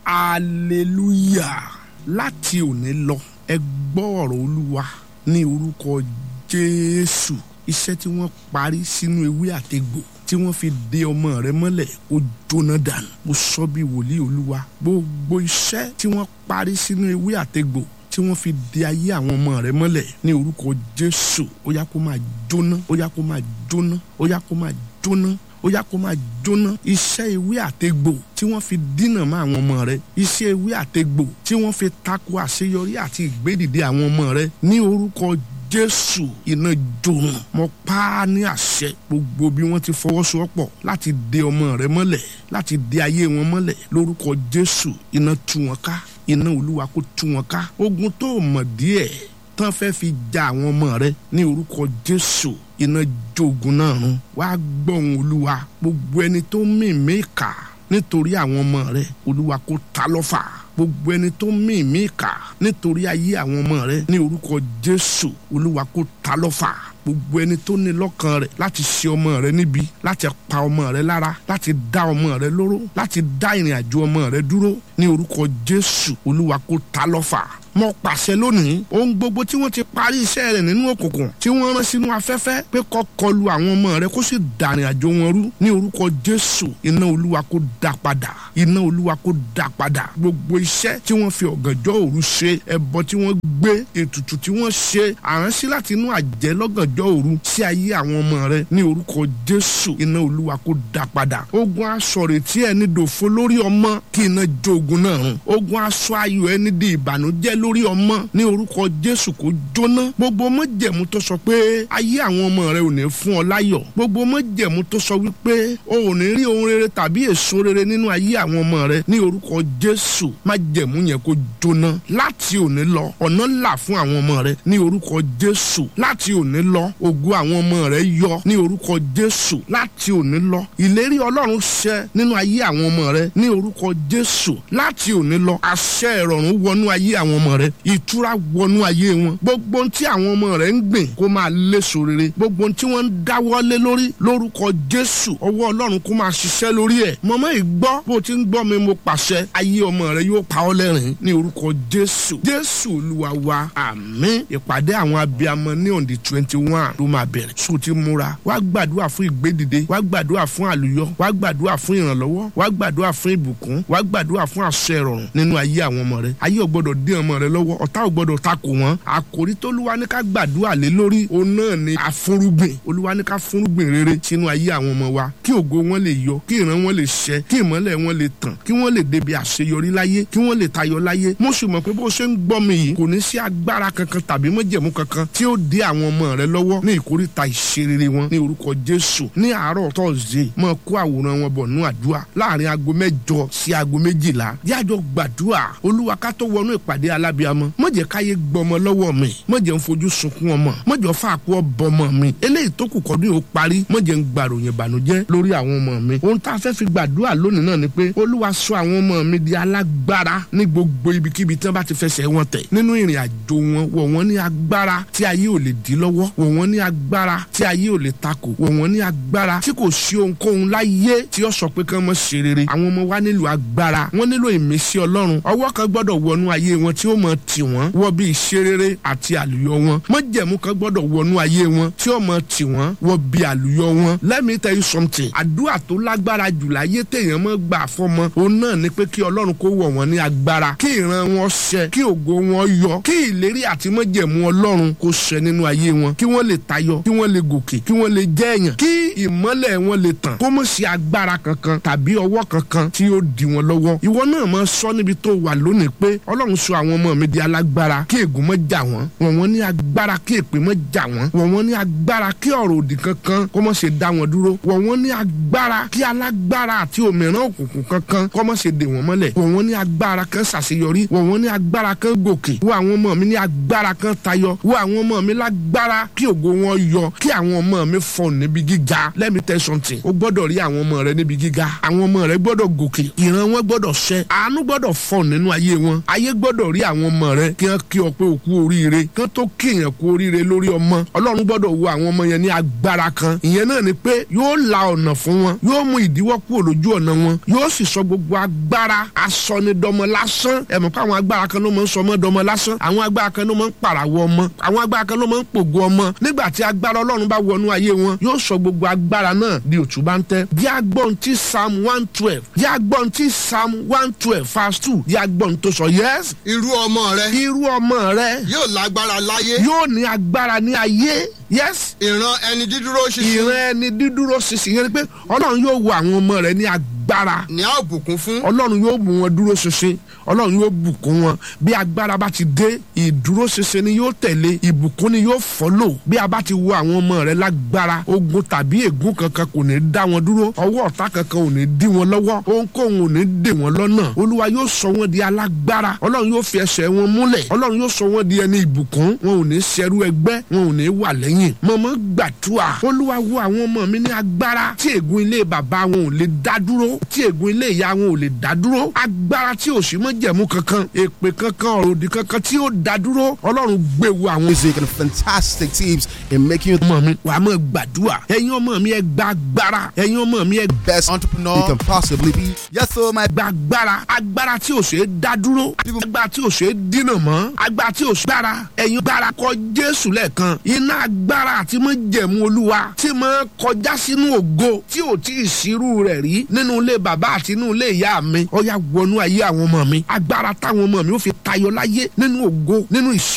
hallelujah láti òní lọ ẹ gbọ́ ọ̀rọ̀ olúwa ní orúkọ jésù iṣẹ́ tí wọ́n parí sínú ewé àtegbò tí wọ́n fi de ọmọ rẹ mọ́lẹ̀ ó jóná dànù mo sọ bí wòlíì olúwa gbogbo iṣẹ́ tí wọ́n parí sínú ewé àtegbò tí wọ́n fi de ayé àwọn ọmọ rẹ mọ́lẹ̀ ní orúkọ jésù ó yá kó máa jóná ó yá kó máa jóná ó yá kó máa jóná ó yá kó máa jóná iṣẹ́ ewé àtegbò tí wọ́n fi dínà mọ́ àwọn ọmọ rẹ iṣẹ́ ewé àtegbò tí wọ́n fi tako àṣeyọrí àti ìgbédìde àwọn ọmọ rẹ ní orúkọ jésù iná jòrùn mo pa á ní àṣẹ gbogbo bí wọ́n ti fọwọ́sowọ́pọ̀ láti de ọmọ rẹ mọ́lẹ̀ láti de ayé wọn mọ́lẹ̀ lórúkọ jésù iná tú wọn ká iná olúwa kó tú wọn ká ogun tó mọ̀ díẹ̀ tán fẹ́ fi ja àwọn ọmọ rẹ ní orúkọ jésù iná jogun náà run wàá gbọ́hùn olúwa gbogbo ẹni tó mìíní kà nítorí àwọn ọmọ rẹ olúwa kó ta lọ́fà gbogbo ẹni tó mìíní kà nítorí ayé àwọn ọmọ rẹ ní orúkọ jésù olúwa kó ta lọ́fà gbogbo ẹni tó ní lọ́kàn rẹ̀ láti ṣe ọmọ rẹ níbi láti pa ọmọ rẹ lára láti dá ọmọ rẹ lóró láti dá ìrìn àjò ọmọ rẹ dúró ní orúkọ jésù olúwa kó ta lọ́fà mo pàṣẹ lónìí ohun gbogbo tí wọ́n ti parí iṣẹ́ rẹ̀ nínú òkùnkùn tí wọ́n rán sínú afẹ́fẹ́ pé kó kọlu àwọn ọmọ rẹ̀ kó sì dàrin àjò wọn rú ní orúkọ jésù iná olúwa kó dá padà iná olúwa kó dá padà gbogbo iṣẹ́ tí wọ́n fi ọ̀gànjọ́ òru ṣe ẹbọ tí wọ́n gbé ètùtù tí wọ́n ṣe àránsí láti inú àjẹ́ lọ́gànjọ́ òru sí ayé àwọn ọmọ rẹ̀ ní orúkọ jésù iná olúwa kó dá padà ogun aṣọ retí ẹni dòfo lórí ọmọ kí iná jó ogun náà run ogun aṣọ ayọ̀ ẹni di ìbànújẹ́ lórí ọmọ ní orúkọ jésù kó jóná gbogbo mọ́jẹ̀mú tó sọ pé ayé àwọn ọmọ rẹ ò ní fún ọ láyọ̀ gbogbo mọ́jẹ̀mú tó sọ wípé o ò ní rí ohun rere tàbí èso rere nínú ayé àwọn ọmọ rẹ ní orúkọ jésù májẹ̀mú yẹn kó jóná láti òní lọ ọ̀nà là fún àwọn ọmọ rẹ ní orúkọ jésù láti òní lọ ògo àwọn ọmọ rẹ yọ ní orúkọ jésù láti òní lọ ìlérí ọlọ́run ṣẹ nínú ayé àwọn ọmọ rẹ ní orúkọ jésù láti òní lọ àṣẹ ìrọ̀rùn wọnú ayé àwọn ọmọ rẹ ìtura wọnú ayé wọn gbogbo ohun tí àwọn ọmọ rẹ ń gbìn kó máa léso rere gbogbo ohun tí wọ́n ń dáwọ́lé lórí lórúkọ jésù ọwọ́ ọlọ́run kó máa ṣiṣẹ́ lórí ẹ̀ mọ̀mọ́ ìgbọ́ bó ti ń gbọ́ mi mo pàṣẹ ayé ọmọ rẹ yóò pa ọ́ lẹ́rìn ní orúkọ jésù jésù olúwa wa àmín ìpàdé àwọn abiyamọ ní on the twenty one ló máa bẹ̀rẹ̀ sùn ti múra wá gbàdúrà fún ìgbédìde wá gbàdúrà fún àlùyọ wá gbàdúrà fún ìrànlọ́wọ́ wá gbàdúrà fún ìbùkún wá gbàdúrà fún àṣẹ ìrọ̀rùn nínú ayé àwọn ọmọ rẹ ayé ò gbọdọ̀ dé ọmọ rẹ lọ́wọ́ ọ̀tá ò gbọdọ̀ takò wọ́n àkòrí tó olúwa ní ká gbàdúrà lé lórí òun náà ni àfúrúgbìn olúwa ní ká fúrúgbìn rere sínú ayé àwọn ọmọ wa kí ògo wọn lè yọ kí ìran wọn lè ṣẹ kí ìmọ́lẹ̀ wọn lè tàn kí wọ́n lè débi àṣeyọrí láyé kí wọ́n lè tayọ láyé mo sì mọ̀ pé bó ṣe ń gbọ́ mi yìí kò ní sí agbára kankan tàbí mọ́jẹ̀mú kankan tí ó dé àwọn ọmọ rẹ lọ́wọ́ ní ìkórìtà ìṣerere wọn ní orúkọ jésù ní àárọ̀ tọ́sídẹ̀ẹ́ mọ̀ kó àwòrán wọn bọ̀ nú àdúrà láàrin aago mẹ́jọ sí aago méjìlá yájọ gbàdúrà olúwa ká tó wọnú ìpàdé alábíàmọ má jẹ́ káyé gbọmọ lọ́wọ́ mi má jẹ́ ń fojú sunkún ọmọ má jẹ́ fàákú ọbọmọ mi eléyìí tó kù kọdún yóò parí má jẹ́ ń gbàròyìn ìbànújẹ́ lórí àwọn ọmọ mi ohun tá a fẹ́ fi gbàdúrà lónìí náà ni pé olúwa sọ àwọn ọmọ mi di alágbára ní gbogbo ibikíbi tí wọ́n bá ti fẹsẹ̀ wọn tẹ̀ nínú ìrìn àjò wọn wọ̀ wọ́n ní agbára tí ayé ò lè dí lọ́wọ́ wọ̀ wọ́n ní agbára tí ayé ò lè takò wọ̀ wọ́n ní agbára tí kò sí ohunkóhun láyé tí ó sọ pé kí wọ́n ṣe rere àwọn ọmọ wa nílò agbára wọ́n nílò ìmísí ọlọ́run ọwọ́ kan gbọ́dọ̀ wọnú ayé wọn tí ó mọ tì wọ́n wọ bí ìṣerere àti àlùyọ wọn májẹ̀mú kan gbọ́dọ̀ wọnú ayé wọn tí ó mọ tì wọ́n wọ bí àlùyọ wọn let me tell you something àdúrà tó lágbára jù láyé téèyàn mọ́ gbà fọmọ òun náà ni pé kí ọlọ́run kó wọ̀ wọ́n ní agbára kí ìran wọn ṣẹ kí ògo wọn yọ kí ìlérí àti májẹ̀mú ọlọ́run kó ṣẹ nínú ayé wọn kí wọ́n lè tayọ kí wọ́n lè gòkè kí wọ́n lè jẹ́ èèyàn kí ìmọ́lẹ̀ wọn lè tàn kó mọ̀ sí agbára kankan tàbí ọwọ́ kankan tí ó di wọn lọ́wọ́ ìwọ náà máa sọ níbi tó wà lónìí pé ọlọ́run sọ àwọn ọmọ mi di alágbára kí ègún mọ́ jà wọ́n wọ̀n wọ́n ní agbára kí èpè mọ́ jà wọ́n wọ̀n wọ́n ní agbára kí ọ̀rọ̀ òdì kankan kó mọ́ ṣe dá wọn dúró wọ̀n wọ́n ní agbára kí alágbára àti òmìrán òkùnkùn kankan kó mọ́ ṣe dè wọ́n mọ́lẹ̀ wọ̀n wọ́n ní agbára kan ṣàṣeyọrí wọ̀n wọ́n ní agbára kan gòkè wọ àwọn ọmọ mi ní agbára kan tayọ wọ àwọn ọmọ mi lágbára kí ògo wọn yọ kí àwọn ọmọ mi fọ níbi gíga let me tell you something o gbọ́dọ̀ rí àwọn ọmọ rẹ níbi gíga àwọn ọmọ rẹ gbọ́dọ̀ gòkè ìran wọn gbọ́dọ̀ ṣẹ àánú gbọ́dọ̀ fọ nínú ayé wọn ayé gbọ́dọ̀ rí àwọn àwọn ọmọ rẹ kí wọ́n kí ọ pé o kú oríire kí wọ́n tó kí èèyàn kú oríire lórí ọmọ ọlọ́run gbọ́dọ̀ wo àwọn ọmọ yẹn ní agbára kan ìyẹn náà ni pé yóò la ọ̀nà fún wọn yóò mú ìdíwọ́ kúrò lójú ọ̀nà wọn yóò sì sọ gbogbo agbára asọnidọmọ lásán ẹ mọ̀ pé àwọn agbára kan ló máa ń sọ ọmọ dọmọ lásán àwọn agbára kan ló máa ń pàràwọ̀ ọmọ àwọn agbára kan ló máa ń pògo ọmọ nígbà tí agbára ọlọ́run bá wọnú ayé wọn yóò sọ gbogbo agbára náà di òtún bá ń tẹ́ bí agbọ́n tí psalm one twelve bí agbọ́n tí psalm one twelve verse two bí agbọ́n tó sọ yes irú ọmọ rẹ irú ọmọ rẹ yóò lágbára láyé yóò ní agbára ní ayé yes ìran ẹni dídúró ṣinṣin ìran ẹni dídúró ṣinṣin yẹn ni pé ọlọ́run yóò wo àwọn ọmọ rẹ ní agbára ní a ó bùkún fún ọlọ́run yóò mú wọn dúró ṣinṣin ọlọ́run yóò bùkún wọn bí agbára bá ti dé ìdúró ṣinṣin ni yóò tẹ̀lé ìbùkún ni yóò fọ́lò bí a bá ti wo àwọn ọmọ rẹ lágbára ogun tàbí ègún kankan kò ní dá wọn dúró ọwọ́ ọ̀tá kankan ò ní dí wọn lọ́wọ́ ohunkóhun ò ní dè wọn lọ́nà olúwa yóò sọ wọn di alágbára ọlọ́run yóò fi ẹsẹ̀ wọn múlẹ̀ ọlọ́run yóò sọ wọn di ẹni ìbùkún wọn ò ní ṣẹrú ẹgbẹ́ wọn ò ní wà lẹ́yìn mọ̀mọ́ gbàdúrà olúwa wo àwọn ọmọ mi ní agbára tí ègún ilé bàbá wọn ò lè dá dúró tí ègún ilé ìyá wọn ò lè dá dúró agbára tí ò sí mọ́ jẹ̀mú kankan èpè kankan ọ̀rọ̀ òdì kankan tí ó dá dúró ọlọ́run gbé wo àwọn music and fantastic tips in making you the ọmọ mi wàá mọ̀ gbàdúrà ẹ̀yin ọmọ mi ẹ gba agbára ẹ̀yin ọmọ mi ẹ best entrepreneur you can possibly be. Yes, so my gba agbára agbára tí ò ṣe é dá dúró agbára tí ò ṣe é dínà mọ́ agbára tí ò ṣe gbára ẹ̀yin gbára kọ jésù lẹ́ẹ̀kan iná agbára àti mọ́ jẹ̀mú olúwa tí mọ́ kọjá sínú ògo tí ò tí ì sírú rẹ̀ rí nínú ilé bàbá àti nínú ilé ìyá mi ọ̀yà wọnú ayé àwọn ọmọ mi agbára táwọn ọmọ mi ó fi tayọ láyé nínú ògo nínú ìṣe